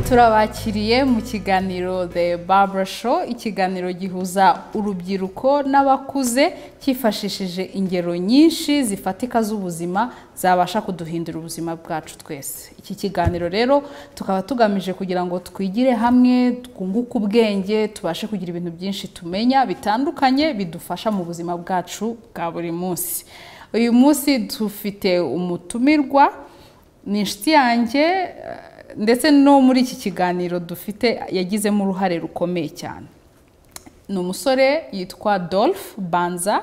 turabakiriye mu kiganiro The Barbara Show ikiganiro gihuza urubyiruko n'abakuze cyifashishije ingero nyinshi zifatika z'ubuzima zabasha kuduhindura ubuzima bwacu twese iki kiganiro rero tukaba tugamije kugira ngo twigire hamwe twunguke ubwenge tubashe kugira ibintu byinshi tumenya bitandukanye bidufasha mu buzima bwacu bwa buri munsi uyu munsi dufite umutumirwa ni inshuti yanjye ndetse no muri iki kiganiro dufite yagizemo uruhare rukomeye cyane ni umusore yitwa Dolph banza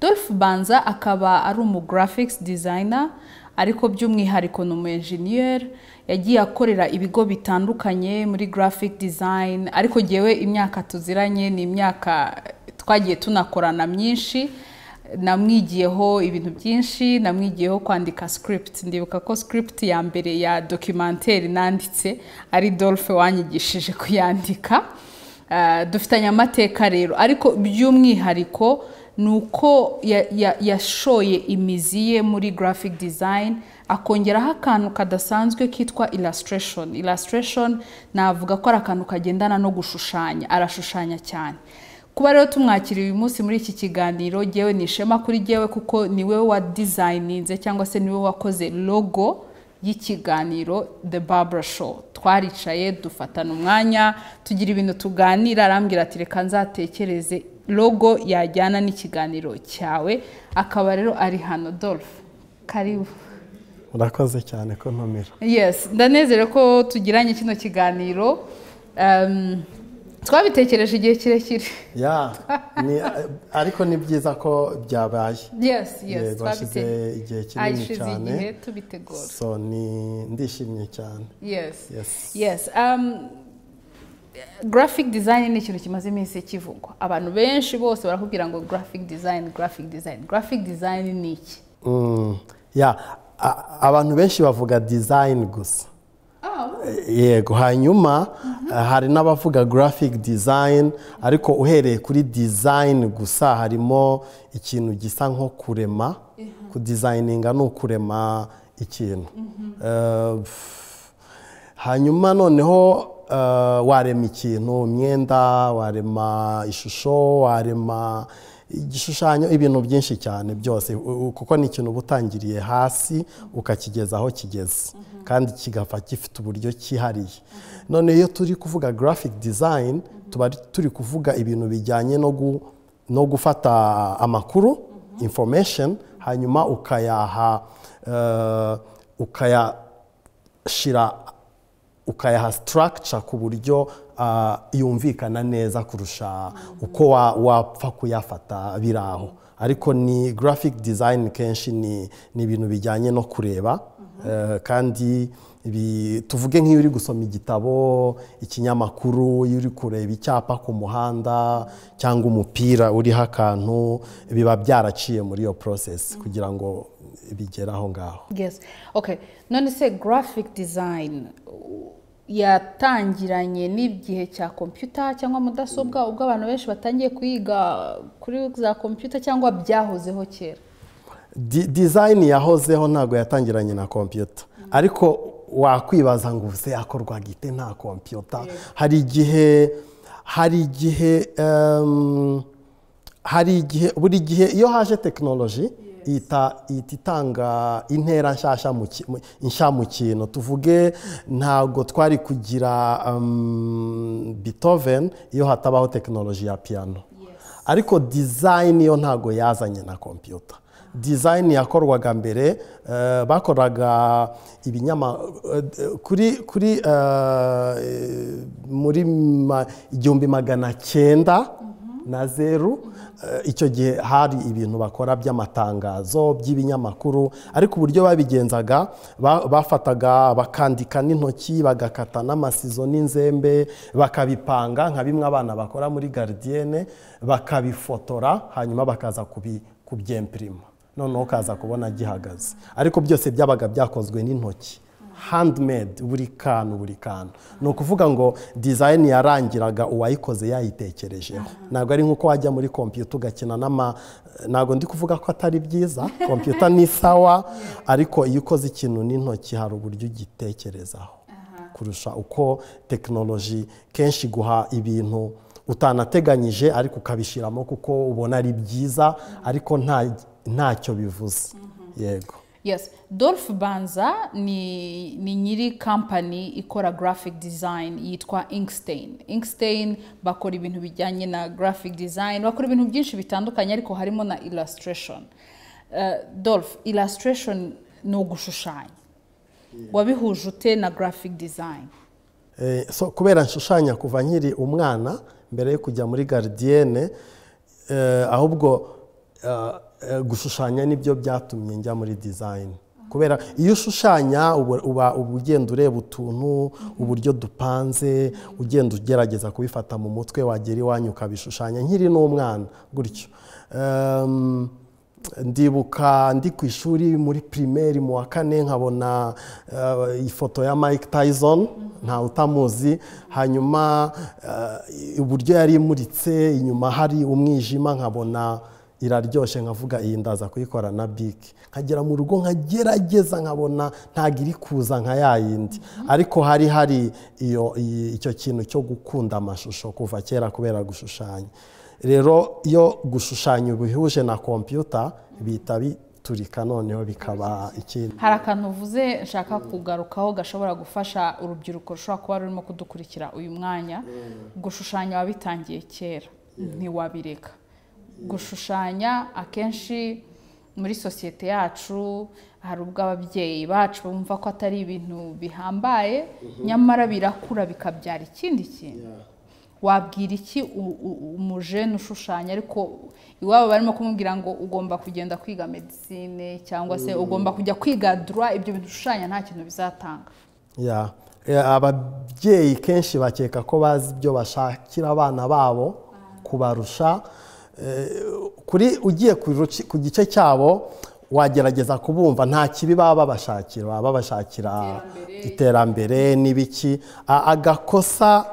Dolph banza akaba ari umu graphics designer ariko by'umwihariko ni umu engineer yagiye akorera ibigo bitandukanye muri graphic design ariko ngewe imyaka tuziranye ni imyaka twagiye tunakorana myinshi namwigiyeho ibintu byinshi namwigiyeho kwandika script ndibuka ko script ya mbere ya documentary nanditse ari Dolphe wanyigishije kuyandika dufitanye amateka rero ariko by'umwihariko ni uko yashoye imizi ye muri graphic design akongeraho akantu kadasanzwe kitwa illustration illustration navuga ko ari akantu kagendana no gushushanya arashushanya cyane kuba rero tumwakiriye uyu munsi muri iki kiganiro ngewe ni ishema kuri ngewe kuko niwe wa dizayininze cyangwa se niwe wakoze logo y'ikiganiro the Barbara show twaricaye dufatana umwanya tugira ibintu tuganira arambwira ati reka nzatekereze logo yajyana n'ikiganiro cyawe akaba rero ari hano Dolphe karibu urakoze cyane ko ntumira yes ndanezere ko tugiranye kino kiganiro twabitekereje igihe kirekire ariko ni byiza ko byabaye twashyize igihe kinini cyane ndishimye cyane graphic design ni ikintu kimaze iminsi kivugwa abantu benshi bose barakubwira ngo graphic design graphic design graphic design ni iki abantu benshi bavuga design gusa yego hanyuma hari n'abavuga graphic design ariko uhereye kuri design gusa harimo ikintu gisa nko kurema kudizayininga ni ukurema ikintu hanyuma noneho warema ikintu imyenda warema ishusho warema igishushanyo ibintu byinshi cyane byose kuko ni ikintu uba utangiriye hasi ukakigeza aho kigeze kandi kigapfa gifite uburyo cyihariye none iyo turi kuvuga graphic design tuba turi kuvuga ibintu bijyanye no gufata amakuru information hanyuma ukayaha ukayashyira ukayaha structure ku buryo yumvikana neza kurusha uko wapfa kuyafata biraho ariko ni graphic design kenshi ni ibintu bijyanye no kureba kandi tuvuge nk'iyo uri gusoma igitabo ikinyamakuru iyo uri kureba icyapa ku muhanda cyangwa umupira uriho akantu biba byaraciye muri iyo process kugira ngo bigere aho ngaho none se graphic design yatangiranye n'igihe cya kompiyuta cyangwa mudasobwa ubwo abantu benshi batangiye kuyiga kuri za kompiyuta cyangwa byahozeho kera dizayini yahozeho ntabwo yatangiranye na kompiyuta ariko wakwibaza ngo ubuse yakorwa gite nta kompiyuta hari igihe hari igihe hari igihe buri gihe iyo haje tekinoloji ihita itanga intera nshya mu kintu tuvuge ntabwo twari kugira Beethoven iyo hatabaho tekinoloji ya piyano ariko dizayini yo ntabwo yazanye na kompiyuta dizayini yakorwaga mbere bakoraga ibinyama kuri muri igihumbi magana cyenda na zeru icyo gihe hari ibintu bakora by'amatangazo by'ibinyamakuru ariko uburyo babigenzaga bafataga bakandika n'intoki bagakata n'amasizo n'inzembe bakabipanga nka bimwe abana bakora muri garidiyene bakabifotora hanyuma bakaza kubyempirima noneho ukaza kubona gihagaze ariko byose byabaga byakozwe n'intoki handimedi buri kantu buri kantu ni ukuvuga ngo dizayini yarangiraga uwayikoze yayitekerejeho ntabwo ari nk'uko wajya muri kompiyuta ugakina n'ama ntabwo ndi kuvuga ko atari byiza kompiyuta ni sawa ariko iyo ukoze ikintu n'intoki hari uburyo ugitekerezaho kurusha uko tekinoloji kenshi iguha ibintu utanateganyije ariko ukabishyiramo kuko ubona ari byiza ariko nta ntacyo bivuze yego yes dolph banza ni ni nyiri kampani ikora graphic design yitwa inkstein inkstein bakora ibintu bijyanye na graphic design bakora ibintu byinshi bitandukanye ariko harimo na illustration Eh, dolph illustration ni ugushushanya wabihuje ute na graphic design Eh, so kubera nshushanya kuva nkiri umwana mbere yo kujya muri garidiyene eh, ahubwo eh, eh, gushushanya nibyo byatumye njya muri dizayini kubera iyo ushushanya uba- uba uba ugenda ureba utuntu uburyo dupanze ugenda ugerageza kubifata mu mutwe wagera iwanyu ukabishushanya nkiri n'umwana gutyo Ehm, ndibuka ndi ku ishuri muri pirimeri mu wa kane nkabona eh, ifoto ya mike tyson nta utamuzi hanyuma eh, uburyo yari imuritse inyuma hari umwijima nkabona iraryoshye nkavuga iyi ndaza kuyikora na biki nkagera mu rugo nkagerageza nkabona ntabwo iri kuza nka ya yindi ariko hari hari iyo- iyi- icyo kintu cyo gukunda amashusho kuva kera kubera gushushanya rero iyo gushushanya bihuje na kompiyuta bihita biturika noneho bikaba ikindi hari akantu uvuze nshaka kugarukaho gashobora gufasha urubyiruko rushobora kuba rurimo kudukurikira uyu mwanya gushushanya wabitangiye kera ntiwabireka gushushanya akenshi muri sosiyete yacu hari ubwo ababyeyi bacu bumva ko atari ibintu bihambaye nyamara birakura bikabyara ikindi kintu wabwira iki u- u- umujene ushushanya ariko iwabo barimo kumubwira ngo ugomba kugenda kwiga medisine cyangwa se ugomba kujya kwiga dura ibyo bintu ushushanya nta kintu bizatanga Ya. Eh, ababyeyi kenshi bakeka ko bazi ibyo bashakira abana babo kubarusha Eh, kuri ugiye ku ruci- ku gice cyabo wagerageza kubumva nta kibi baba babashakira baba babashakira iterambere n'ibiki A- agakosa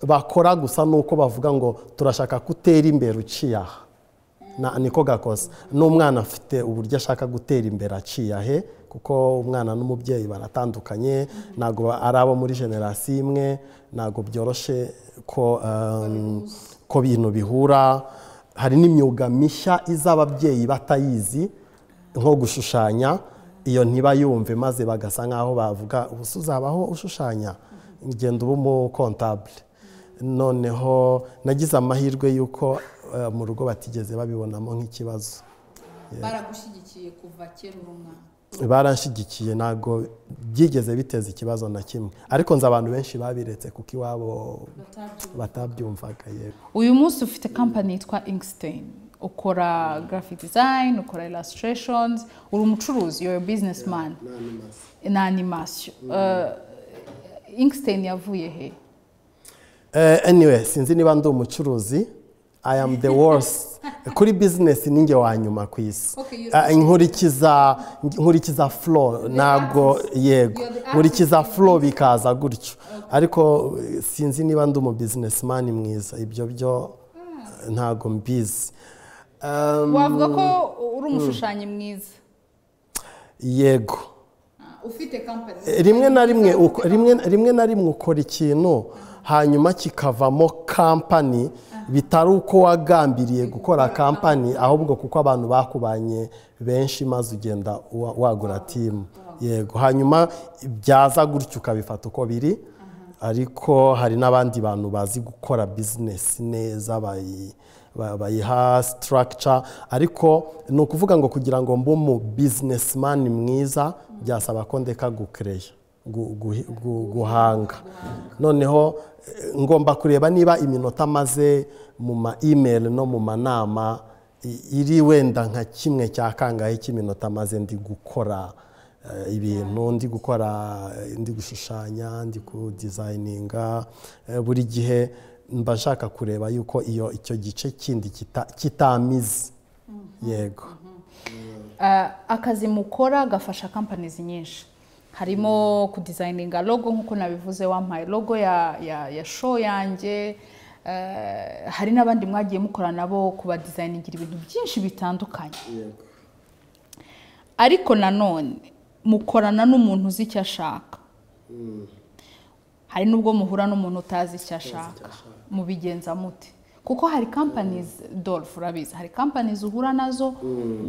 bakora gusa ni uko bavuga ngo turashaka ko utera imbere uciye aha Na- niko gakosa n'umwana afite uburyo ashaka gutera imbere aciye ahe kuko umwana n'umubyeyi baratandukanye ntabwo ba- ari abo muri generasiyo imwe ntabwo byoroshye ko um, ko bintu bihura hari n'imyuga mishya iza ababyeyi batayizi nko gushushanya iyo ntibayumve maze bagasa nk'aho bavuga ubu se uzabaho ushushanya ngenda uba umukontabule noneho nagize amahirwe y'uko eh, mu rugo batigeze babibonamo nk'ikibazo baragushyigikiye kuva kera uri umwana baranshyigikiye ntabwo byigeze biteza ikibazo na kimwe ariko nzi abantu benshi babiretse kuko iwabo batabyumvaga yego uyu munsi ufite kampani yitwa inkstein ukora graphic design ukora illustrations uri umucuruzi you're a businessman na animasiyo inkstein yavuye he Eh, anyway sinzi niba ndi umucuruzi i am the worst kuri bizinesi ninjye wa nyuma ku isi Okay, you- Ah, nkurikiza nkurikiza flow ntabwo yego You're the nkurikiza flow bikaza gutyo ariko eh, sinzi niba ndi umu businessman mwiza ibyo byo eh, ntabwo mbizi Um, wavuga ko uri umushushanyi mwiza yego ufite kampani rimwe na rimwe uko- rimwe rimwe na rimwe ukora ikintu hanyuma kikavamo kampani bitari uko wagambiriye gukora kampani ahubwo kuko abantu bakubanye benshi maze ugenda wa- wagura timu yego hanyuma byaza gutyo ukabifata uko biri ariko hari n'abandi bantu bazi gukora bizinesi neza bayi- ba- bayiha sitarakica ariko ni ukuvuga ngo kugira ngo mbe umu bizinesimani mwiza byasaba ko ndeka gukereya gu- gu- gu- guhanga noneho eh, ngomba kureba niba iminota maze mu ma imeri no mu manama i- iri wenda nka kimwe cya kangahe cy'iminota maze ndi gukora eh, ibintu ndi gukora eh, ndi gushushanya ndi kudizayininga eh, buri gihe mba nshaka kureba yuko iyo icyo gice kindi kita- kitamize yego Ah, akazi mukora gafasha companies nyinshi harimo kudizayininga logo nk'uko nabivuze wampaye logo ya, ya, ya show yanjye Eh, hari n'abandi mwagiye mukora nabo kubadizayiningira ibintu byinshi bitandukanye ariko nanone mukorana n'umuntu uzi icyo ashaka hari n'ubwo muhura n'umuntu utazi icyo ashaka mubigenza mute kuko hari kampanizi dolph urabizi hari kampanizi uhura nazo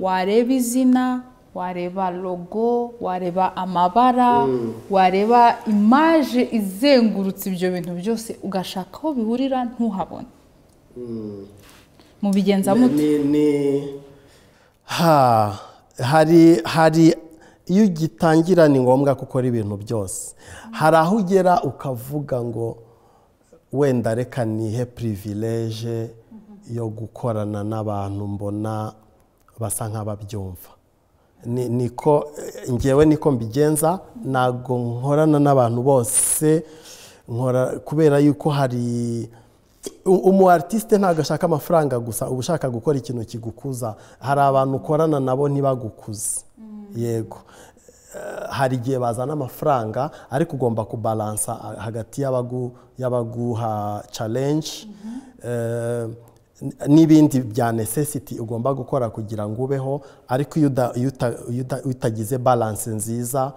wareba izina wareba logo wareba amabara wareba imaje izengurutse ibyo bintu byose ugashaka aho bihurira ntuhabone mubigenza mute Ni- ni- ha hari hari iyo ugitangira ni ngombwa ko ukora ibintu byose hari aho ugera ukavuga ngo wenda reka nihe pirivileje yo gukorana n'abantu mbona basa nk'ababyumva Ni- niko eh, ngewe niko mbigenza ntabwo nkorana n'abantu bose nkora kubera yuko hari u- umu artiste ntabwo ashaka amafaranga gusa uba ushaka gukora ikintu kigukuza hari abantu ukorana nabo ntibagukuze yego Eh, hari igihe bazana amafaranga ariko ugomba kubalansa ah, hagati y'abagu- y'abaguha challenge Eh, n- n'ibindi bya necessity ugomba gukora kugira ngo ubeho ariko iyo uda- iyo uta- iyo uta- iyo utagize balance nziza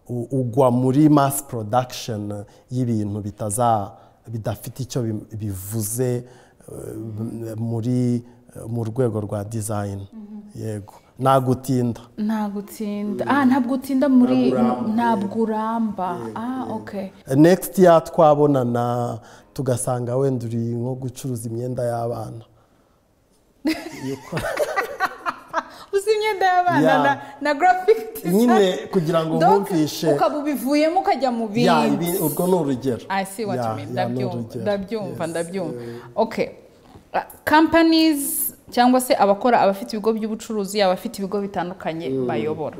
u- ugwa muri mass production y'ibintu bitaza bidafite icyo bi- bivuze eh, muri mu rwego rwa design yego nagutinda nta gutsinda ah ntabwo utinda muri ntabwo uramba ah ok next year twabonana tugasanga wenda uri nko gucuruza imyenda y'abana uzi imyenda y'abana Yeah. na- na graphic nyine design kugira ngo Donc, nkumvishe ukaba ubivuyemo ukajya mu Ya, bindi ibi- urwo ni urugero I see what Ya, you mean. ya, ni Ndabyumva, urugero. ndabyumva, Yes. ndabyumva. Okay. Uh, Companies cyangwa se abakora abafite ibigo by'ubucuruzi abafite ibigo bitandukanye bayobora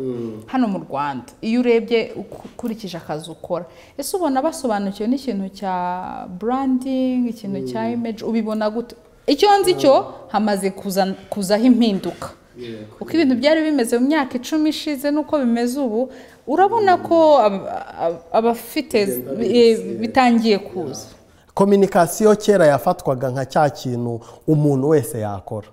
hano mu Rwanda iyo urebye uku- ukurikije akazi ukora ese ubona basobanukiwe n'ikintu cya branding ikintu cya image ubibona gute icyo nzi cyo hamaze kuza kuzaho impinduka uko ibintu byari bimeze mu myaka icumi ishize n'uko bimeze ubu urabona ko ab- ab- abafite eh, bitangiye kuza kominikasiyo kera yafatwaga nka cya kintu umuntu wese yakora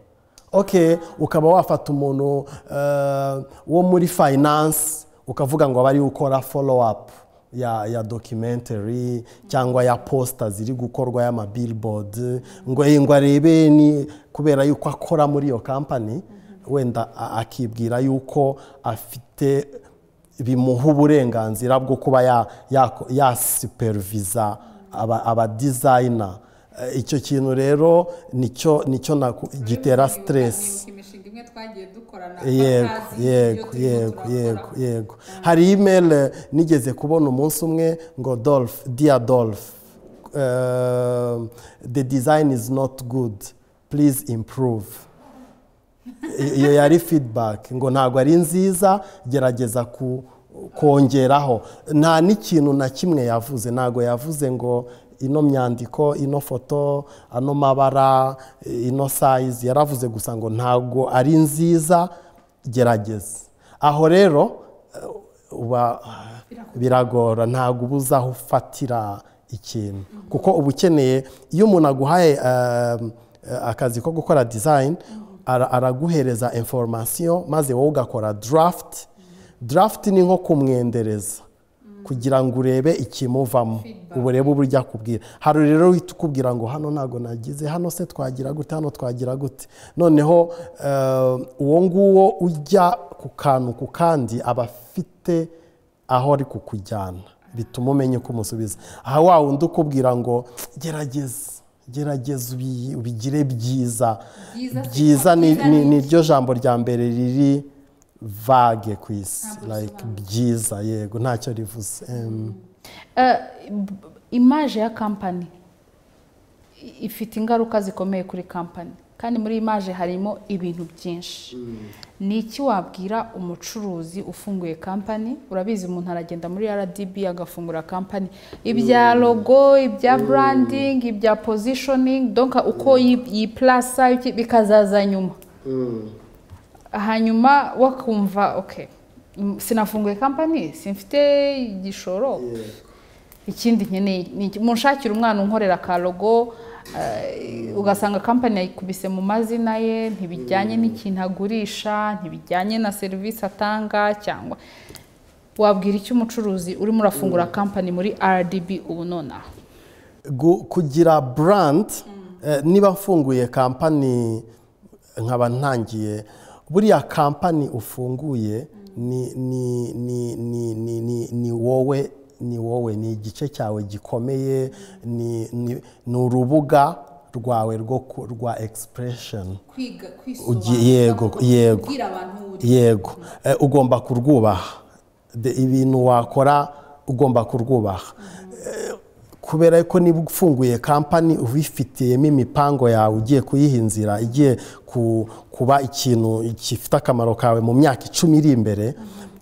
ok ukaba wafata umuntu eh, wo muri finance ukavuga ngo aba ariwe ukora follow up ya, ya documentary cyangwa ya posta ziri gukorwa y'amabillboard ngo "Eh, ngo arebe ni kubera yuko akora muri iyo company wenda a- akibwira yuko afite bimuha uburenganzira bwo kuba ya- yako- yasuperuviza aba- abadizayina Eh, icyo kintu rero nicyo nicyo naku- gitera siteresi imishinga imwe twagiye dukorana yego yego yego yego yego hari imeri nigeze kubona umunsi umwe ngo dolph dear dolph eh, the design is not good please improve iyo yari feedback ngo ntabwo ari nziza gerageza ku kongeraho nta n'ikintu na kimwe yavuze ntabwo yavuze ngo ino myandiko ino foto ano mabara ino size yaravuze gusa ngo ntabwo ari nziza gerageza aho rero eh, uba biragora ntabwo uba uzi aho ufatira ikintu kuko uba ukeneye iyo umuntu aguhaye um, eh, akazi ko gukora design ara- araguhereza information maze wowe ugakora draft draft ni nko kumwendereza kugira ngo urebe ikimuvamo urebe uburyo ujya kubwira hari rero uhita ukubwira ngo hano ntabwo nagize hano se twagira gute hano twagira gute noneho eh, uwo nguwo ujya ku kantu ku kandi aba afite aho ari kukujyana bituma umenya uko umusubiza aha wa wundi ukubwira ngo gerageza gerageza ubi- ubigire byiza Byiza si- byiza ni- byiza ni ni- ni ryo jambo rya mbere riri vage ku isi like byiza yego ntacyo rivuze Em, imaje ya kampani i- ifite ingaruka zikomeye kuri kampani kandi muri imaje harimo ibintu byinshi ni iki wabwira umucuruzi ufunguye kampani urabizi umuntu aragenda muri rdb agafungura kampani ibya logo ibya branding ibya positioning donc uko yi- yiplasa iki- bikazaza nyuma hanyuma wakumva ok mm, sinafunguye kampani simfite igishoro ikindi nkeneye ni iki? munshakira umwana unkorera ka logo eh, ugasanga kampani yayikubise mu mazina ye ntibijyanye n'ikintu agurisha ntibijyanye na serivisi atanga cyangwa wabwira icyo umucuruzi urimo urafungura kampani muri rdb ubu nonaha Gu- kugira brand eh, niba mfunguye kampani nkaba ntangiye buriya kampani ufunguye ni ni ni ni ni ni ni wowe ni wowe ni igice cyawe gikomeye ni ni ni urubuga rwawe rwo ku- rwa expression kwiga Ugi- yego yego yego Eh, ugomba kurwubaha De- ibintu wakora ugomba kurwubaha Eh, kubera ko niba ufunguye kampani ubifitiyemo imipango yawe ugiye kuyihinzira igiye ku- kuba ikintu gifite akamaro kawe mu myaka icumi iri imbere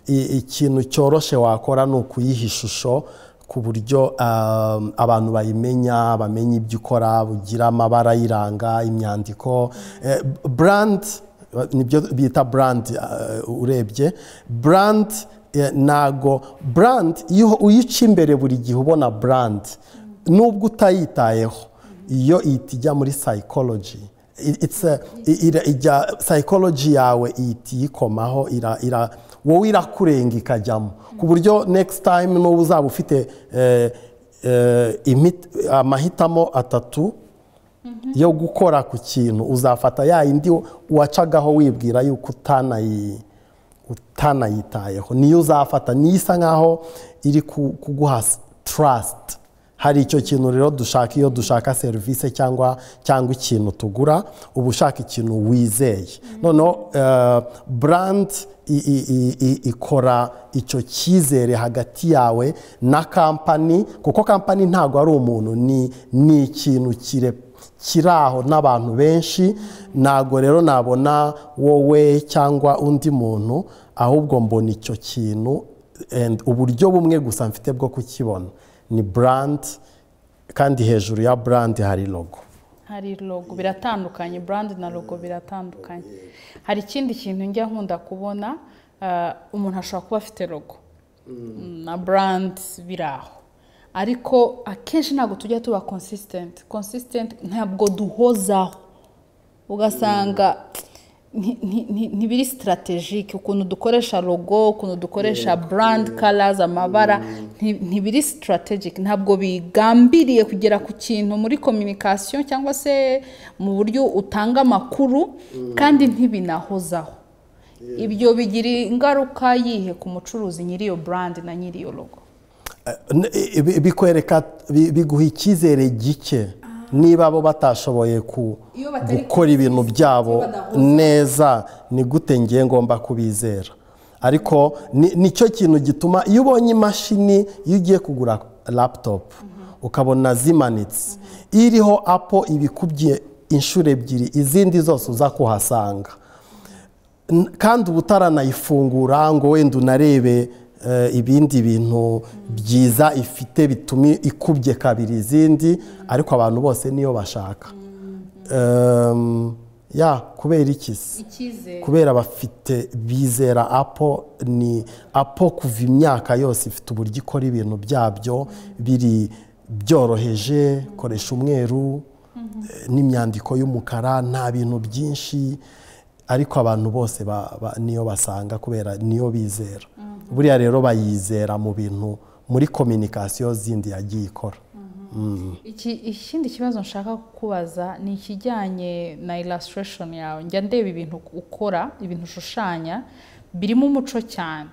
i- ikintu cyoroshye wakora ni ukuyiha ishusho ku buryo um, abantu bayimenya bamenya ibyo ukora bugira amabara ayiranga imyandiko Eh, brand nibyo bita brand uh, urebye brand eh, ntago brand iyo uyica imbere buri gihe ubona brand nubwo utayitayeho iyo ihita ijya muri psychology It- it's a- i- ira- ijya psychology yawe ihita iyikomaho ira- ira- wowe irakurenga ikajyamo ku buryo next time n'ubu uzaba ufite eh, eh, imit- amahitamo atatu yo gukora ku kintu uzafata ya yindi wacagaho wibwira yuko utanayi utanayitayeho niyo uzafata niyo isa nkaho iri ku- kuguha trust hari icyo kintu rero dushaka iyo dushaka serivisi cyangwa cyangwa ikintu tugura uba ushaka ikintu wizeye noneho eh, brand i- i- i- i- ikora icyo cyizere hagati yawe na kampani kuko kampani ntabwo ari umuntu ni ni ikintu kire kiri aho n'abantu benshi ntabwo rero nabona wowe cyangwa undi muntu ahubwo mbona icyo kintu and uburyo bumwe gusa mfite bwo kukibona ni brand kandi hejuru ya brand hari logo hari logo biratandukanye brand na logo biratandukanye hari ikindi kintu njya nkunda kubona eh, umuntu ashobora kuba afite logo na brand biri aho ariko akenshi ntabwo tujya tuba consistent consistent ntabwo duhozaho ugasanga nti- nti- nti- ntibiri sitarategike ukuntu dukoresha logo ukuntu dukoresha brand colors amabara nti- ntibiri sitarategike ntabwo bigambiriye kugera ku kintu muri communication cyangwa se mu buryo utanga amakuru kandi ntibinahozaho ibyo bigira ingaruka yihe ku mucuruzi nyiri iyo brand na nyiri iyo logo N- i- bi- bikwereka bi- biguha icyizere gike niba bo batashoboye ku Iyo batari gukora ibintu byabo badahuza. neza ni gute ngiye ngomba kubizera ariko ni- nicyo kintu gituma iyo ubonye imashini iyo ugiye kugura laptop ukabona zimanitse iriho apo ibikubye inshuro ebyiri izindi zose uza kuhasanga N- kandi uba utaranayifungura ngo wenda unarebe eh, ibindi bintu byiza ifite bituma ikubye kabiri izindi ariko abantu bose niyo bashaka Em, ya kubera iki se icyizere kubera bafite bizera apo ni apo kuva imyaka yose ifite uburyo ikora ibintu byabyo biri byoroheje koresha umweru eh, n'imyandiko y'umukara nta bintu byinshi ariko abantu bose ba- ba- niyo basanga kubera niyo bizera buriya rero bayizera mu bintu muri kominikasiyo zindi yagiye ikora Iki- ikindi kibazo nshaka kukubaza ni ikijyanye na illustration yawe njya ndeba ibintu ukora ibintu ushushanya birimo umuco cyane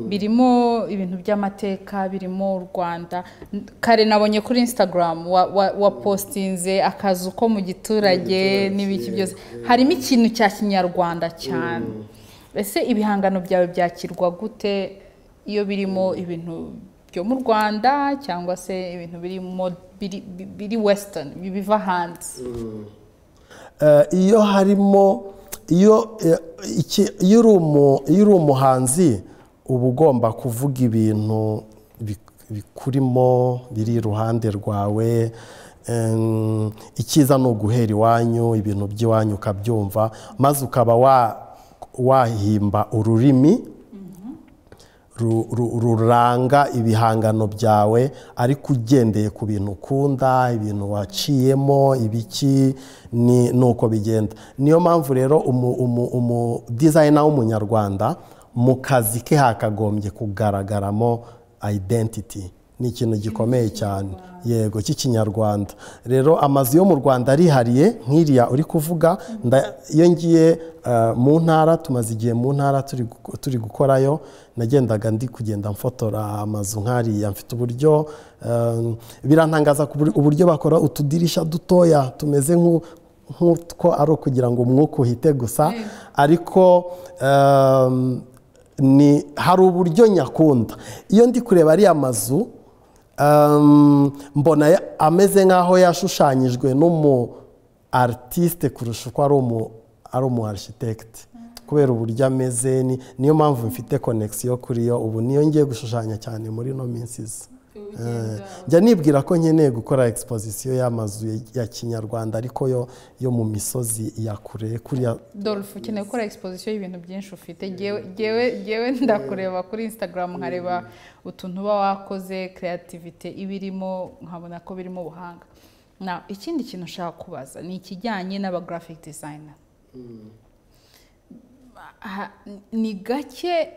birimo ibintu by'amateka birimo u rwanda N- kare nabonye kuri instagram wa, wa, wa postinze akazu ko mu giturage n'ibiki byose harimo ikintu cya kinyarwanda cyane ese ibihangano byawe byakirwa gute iyo birimo ibintu byo mu rwanda cyangwa se ibintu biri mod- biri- bi- biri western bi- biva hanze Eh, iyo harimo iyo eh, iki- iyo uri umu- iyo uri umuhanzi uba ugomba kuvuga ibintu bik- bikurimo biri iruhande rwawe Em, icyiza ni uguhera iwanyu ibintu by'iwanyu ukabyumva maze ukaba wa- wahimba ururimi ru- ru- ruranga ibihangano byawe ariko ugendeye ku bintu ukunda ibintu waciyemo ibiki ni ni uko bigenda niyo mpamvu rero umu- umu- umu dizayina w'umunyarwanda mu kazi ke hakagombye kugaragaramo identity ni ikintu gikomeye cyane yego cy'ikinyarwanda rero amazu yo mu rwanda arihariye nk'iriya uri kuvuga nda- iyo ngiye eh, mu ntara tumaze igihe mu ntara turi gu- turi gukorayo nagendaga ndi kugenda mfotora amazu nk'ariya mfite uburyo eh, birantangaza ku buri- uburyo bakora utudirisha dutoya tumeze nk'u- nk'utwo ari ukugira ngo umwuka uhite gusa ariko eh, ni hari uburyo nyakunda iyo ndi kureba ariya mazu um, mbona ya- ameze nk'aho yashushanyijwe n'umu aritiste kurusha uko ari umu ari umu arishitekite kubera uburyo ameze ni- niyo mpamvu mfite konegisiyo kuri yo ubu niyo ngiye gushushanya cyane muri ino minsi iza njya nibwira ko nkeneye gukora exposition y'amazu ya- ya kinyarwanda ariko yo yo mu misozi ya kure kuriya Dolph ukeneye gukora exposition y'ibintu byinshi ufite Jyewe- jyewe- jyewe ndakureba kuri instagram nkareba utuntu uba wakoze creativity ibirimo nkabona ko birimo ubuhanga na ikindi kintu ushaka kubaza ni ikijyanye n'aba graphic designer Ha- ni gake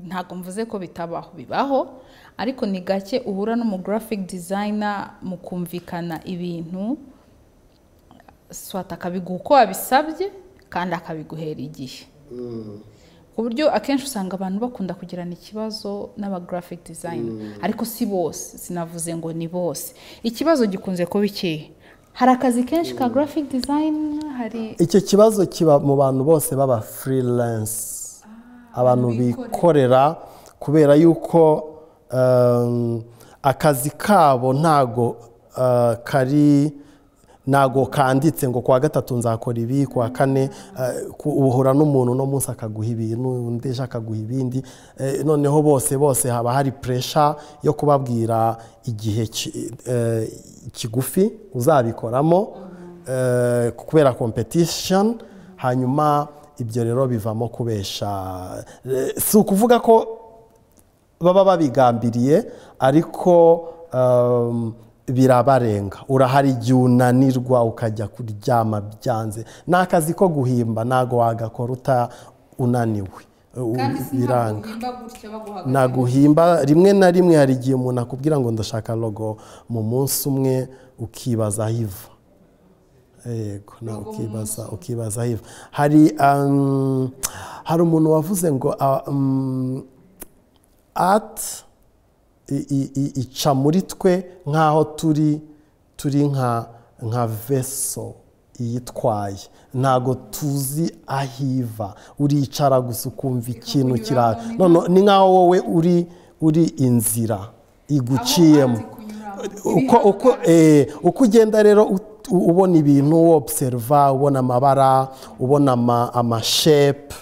ntabwo mvuze ko bitabaho bibaho ariko ni gake uhura n'umu graphic designer mu kumvikana ibintu swata akabiguha uko wabisabye kandi akabiguhera igihe ku buryo akenshi usanga abantu bakunda kugirana ikibazo n'aba graphic designer ariko si bose sinavuze ngo ni bose ikibazo gikunze kuba ikihe hari akazi kenshi ka graphic design hari icyo kibazo kiba mu bantu bose baba freelance abantu bikorera kubera yuko um, akazi kabo ntago uh, kari ntago kanditse ngo kuwa gatatu nzakora ibi kuwa kane uh, ku- uhura n'umuntu uno munsi akaguha ibintu undi ejo akaguha ibindi Eh, noneho bose bose haba hari puresha yo kubabwira igihe ki- eh, kigufi uzabikoramo eh, kubera competition hanyuma ibyo rero bivamo kubesha Eh, si ukuvuga ko baba babigambiriye ariko um, birabarenga urahari igihe unanirwa ukajya kuryama byanze ni akazi ko guhimba ntago wagakora uta unaniwe U- biranga naguhimba rimwe na rimwe hari igihe umuntu akubwira ngo ndashaka logo mu munsi umwe ukibaza aho iva yego na ukibaza ukibaza aho iva hari um, hari umuntu wavuze ngo ah, um, ati i- i- i- ica muri twe nk'aho turi turi nka nka veso iyitwaye ntago tuzi aho iva uricara gusa ukumva ikintu kira none ni nk'aho wowe uri uri inzira iguciyemo uko uko eh, uko ugenda rero ut- u- ubona ibintu observa ubona amabara ubona ama- amashepe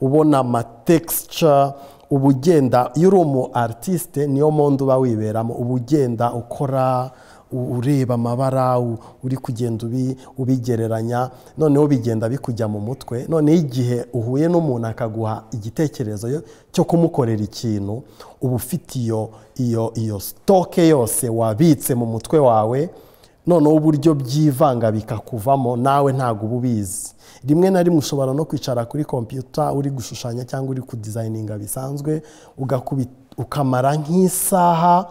ubona amatexture uba ugenda iyo uri umu aritiste niyo mpamvu uba wiberamo uba ugenda ukora u- ureba amabara u- uri kugenda ubi- ubigereranya noneho bigenda bikujya mu mutwe noneho igihe uhuye n'umuntu akaguha igitekerezo yo- cyo kumukorera ikintu uba ufite iyo iyo iyo sitoke yose wabitse mu mutwe wawe noneho uburyo byivanga bikakuvamo nawe ntabwo uba ubizi rimwe na rimwe ushobora no kwicara kuri kompiyuta uri gushushanya cyangwa uri kudizayininga bisanzwe ugakubi- ukamara nk'isaha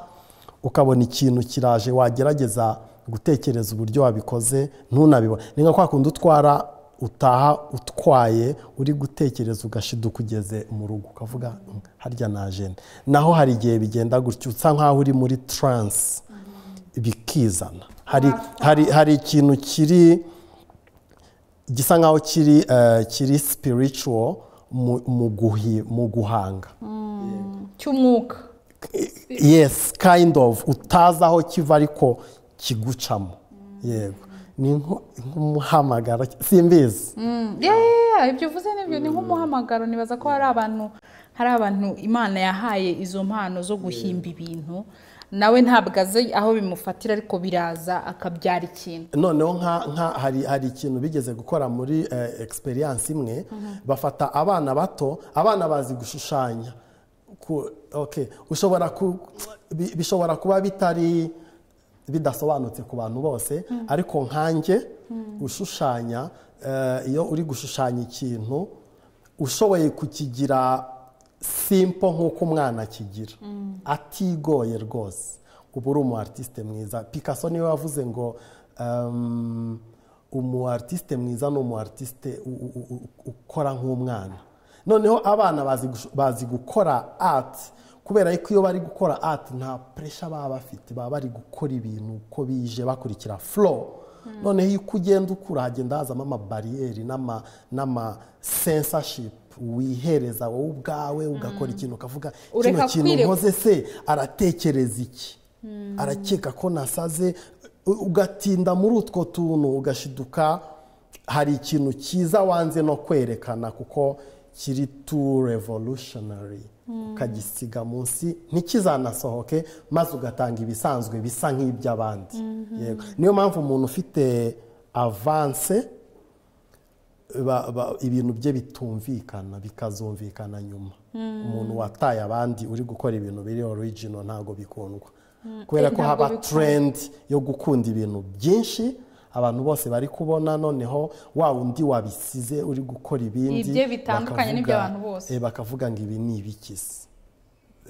ukabona ikintu kiraje wagerageza gutekereza uburyo wabikoze ntunabibone ni nka kwa kundi utwara utaha utwaye uri gutekereza ugashiduka ugeze mu rugo ukavuga "Mm, harya na ajenda naho hari igihe bigenda gutyo usa nkaho uri muri taransi bikizana hari, hari, hari ikintu kiri gisa nkaho kiri eh, kiri spiritual mu, mu, guhi, mu guhanga cy'umwuka yes kind of utazi aho kiva ariko kigucamo yego ni nko- nk'umuhamagaro simbizi Mm, yeah, yeah, yeah, ibyo uvuze nibyo ni nk'umuhamagaro nibaza ko hari abantu hari abantu imana yahaye izo mpano zo guhimba ibintu nawe ntabwo azi aho bimufatira ariko biraza akabyara ikintu noneho nka nka hari hari ikintu bigeze gukora muri eh, experience imwe bafata abana bato abana bazi gushushanya Ku- okay ushobora ku bi- bishobora kuba bitari bidasobanutse ku bantu bose ariko nkanjye gushushanya eh, iyo uri gushushanya ikintu ushoboye kukigira simpo nk'uko umwana akigira atigoye rwose uba uri umu aritiste mwiza picasso niwe wavuze ngo um, umu aritiste mwiza ni umu aritiste u- u- u- u- ukora nk'umwana noneho abana bazi gush- bazi gukora ati kubera yuko iyo bari gukora ati nta puresha baba bafite baba bari gukora ibintu uko bije bakurikira folo noneho iyo uko ugenda ukura hagenda hazamo amabariyeri n'ama- n'ama sensashipu wihereza wowe ubwawe ugakora ikintu ukavuga Ureka kino kintu kwirekura." nkoze se aratekereza iki arakeka ko nasaze u- ugatinda muri utwo tuntu ugashiduka hari ikintu cyiza wanze no kwerekana kuko kiri tu revolutionary ukagisiga munsi ntikizanasohoke maze ugatanga ibisanzwe bisa nk'iby'abandi Yego. niyo mpamvu umuntu ufite avanse ba- ba- ibintu bye bitumvikana bikazumvikana nyuma umuntu wataye abandi uri gukora ibintu biri original ntabwo bikundwa kubera ntabwo ko haba bikundwa. trend yo gukunda ibintu byinshi abantu bose bari kubona noneho wa wundi wabisize uri gukora ibindi Ibye bitandukanye bakavuga- n'iby'abantu bose. eh, bakavuga ngo ibi ni ibikisi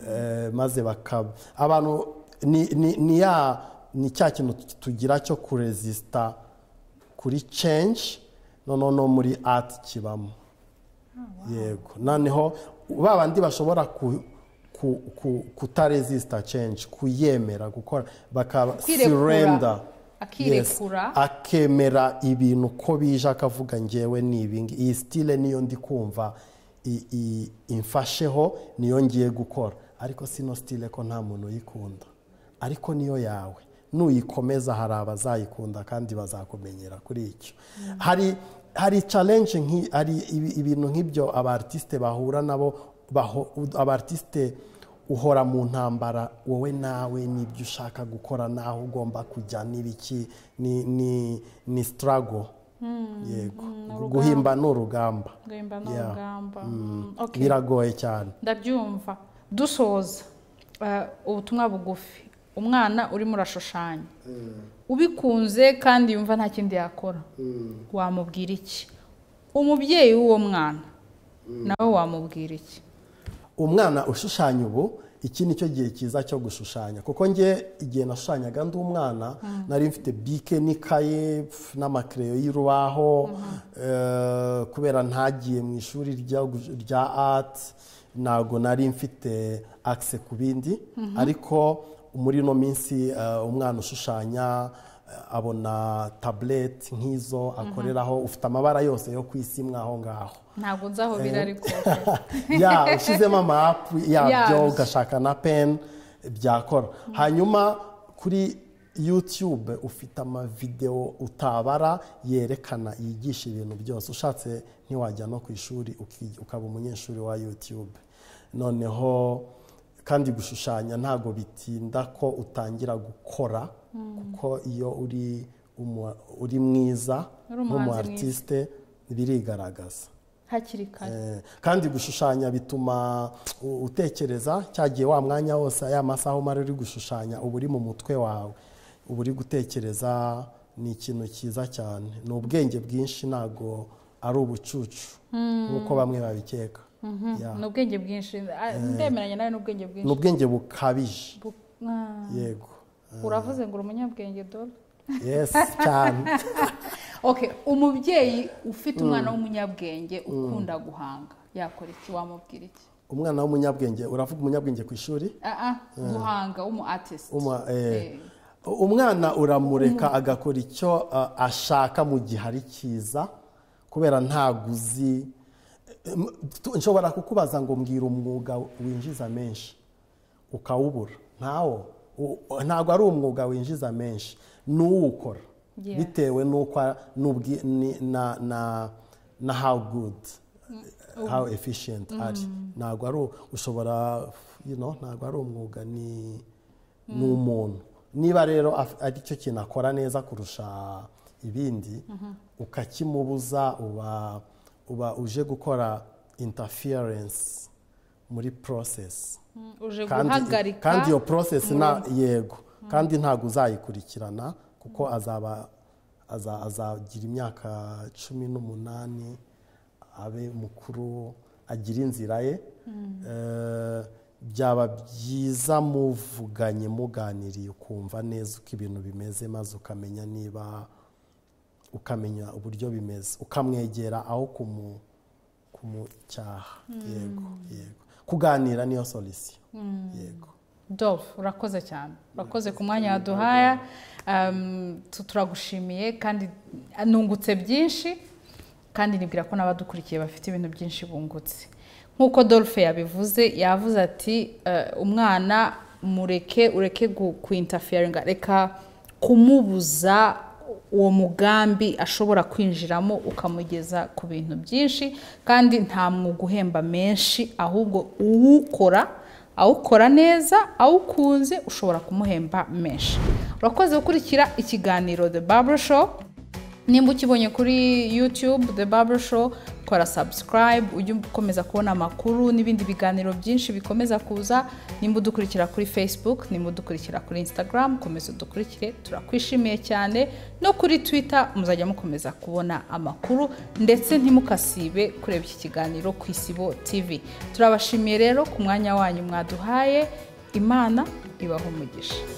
Eh, maze bakaba abantu ni- ni- ni ya ni cya kintu tugira cyo kurezisita kuri censhi noneho no muri ati kibamo yego noneho ba bandi bashobora ku- ku- ku- kutarezisita censhi kuyemera gukora bakaba Kwirekura. sirenda Akirekura. akemera ibintu uko bije akavuga ngewe ni ibingi iyi sitire niyo ndi kumva i- i- imfasheho niyo ngiye gukora ariko sino sitire ko nta muntu uyikunda ariko niyo yawe nuyikomeza hari abazayikunda kandi bazakumenyera kuri icyo hari hari challenge nki- hari ibi- ibintu nk'ibyo abartiste bahura nabo baho- abartiste uhora mu ntambara wowe nawe n'ibyo ushaka gukora n'aho ugomba kujya n'ibiki ni ni ni sitarago yego guhimba ni urugamba guhimba ni Yeah. urugamba Mm, okay. biragoye cyane ndabyumva dusoza eh, ubutumwa bugufi umwana urimo urashushanya ubikunze kandi yumva nta kindi yakora wamubwira iki umubyeyi w'uwo mwana nawe wamubwira iki umwana ushushanya ubu iki ni cyo gihe cyiza cyo gushushanya kuko njye igihe nashushanyaga ndi umwana nari mfite bike n'ikaye pf, n'amakereyo y'urubaho eh, kubera ntagiye mu ishuri rya gu- rya ati ntabwo nari mfite akise ku bindi ariko muri ino minsi eh, umwana ushushanya eh, abona tabuleti nk'izo akoreraho ufite amabara yose yo ku isi mwaho ngaho ntabwo nzi aho biri ariko ya ushyizemo amapu Yabyo. yabyo ugashaka na peni byakora hanyuma kuri yutube ufite amavidewo utabara yerekana yigisha ibintu byose ushatse ntiwajya no ku ishuri uki- ukaba umunyeshuri wa yutube noneho kandi gushushanya ntabwo bitinda ko utangira gukora kuko iyo uri umu- uri mwiza Uri umuhanzi nk'umu mwiza. aritiste birigaragaza hakiri kare Eh, kandi gushushanya bituma u- utekereza cyagiye wa mwanya wose aya masaha umara uri gushushanya uba uri mu mutwe wawe uba uri gutekereza ni ikintu cyiza cyane ni ubwenge bwinshi ntabwo ari ubucucu nk'uko bamwe babikeka Ya. ni ubwenge bwinshi Ah, ndemeranya nawe n'ubwenge ni bwinshi ubwenge bukabije Bu- Ah, yego uravuze ngo uri umunyabwenge dore yesi cyane okay umubyeyi ufite umwana w'umunyabwenge ukunda guhanga yakora iki wamubwira iki umwana w'umunyabwenge uravuga umunyabwenge ku ishuri Ah, ah, guhanga w'umu artist Uma- eh, Eh. umwana uramureka agakora icyo uh, ashaka mu gihe ari cyiza kubera ntabwo uzi Em, tu- nshobora kukubaza ngo mbwira umwuga winjiza menshi ukawubura ntawo U- ntabwo ari umwuga winjiza menshi n'uwukora Yeah. bitewe n'uko a- n'ubwi- ni- na, na, na how good how efficient ari ntabwo ari u- ushobora you know, ntabwo ari umwuga ni ni umuntu niba rero af- ari cyo kintu akora neza kurusha ibindi ukakimubuza uba uba uje gukora interference muri process Mm, uje kandi, guhagarika kandi iyo process na yego kandi ntabwo uzayikurikirana kuko azaba aza- azagira imyaka cumi n'umunani abe mukuru agira inzira ye Eh, byaba byiza muvuganye muganiriye ukumva neza uko ibintu bimeze maze ukamenya niba ukamenya uburyo bimeze ukamwegera aho kumu- kumucyaha yego yego kuganira niyo solisiyo yego Dolph urakoze cyane urakoze ku mwanya waduhaya Um, tu- turagushimiye kandi nungutse byinshi kandi nibwira ko n'abadukurikiye bafite ibintu byinshi bungutse nk'uko Dolph yabivuze yavuze ati "Eh, umwana mureke ureke kuintafiyaringa reka kumubuza uwo mugambi ashobora kwinjiramo ukamugeza ku bintu byinshi kandi nta mwuga uhemba menshi ahubwo uwukora awukora neza awukunze ushobora kumuhemba menshi urakoze gukurikira ikiganiro the Barber show nimba ukibonye kuri youtube the Barber show kora subscribe ujye ukomeza kubona amakuru n'ibindi biganiro byinshi bikomeza kuza nimba udukurikira kuri facebook nimba udukurikira kuri instagram komeza udukurikire turakwishimiye cyane no kuri twitter muzajya mukomeza kubona amakuru ndetse ntimukasibe kureba iki kiganiro ku isibo tv turabashimiye rero ku mwanya wanyu mwaduhaye imana ibaha umugisha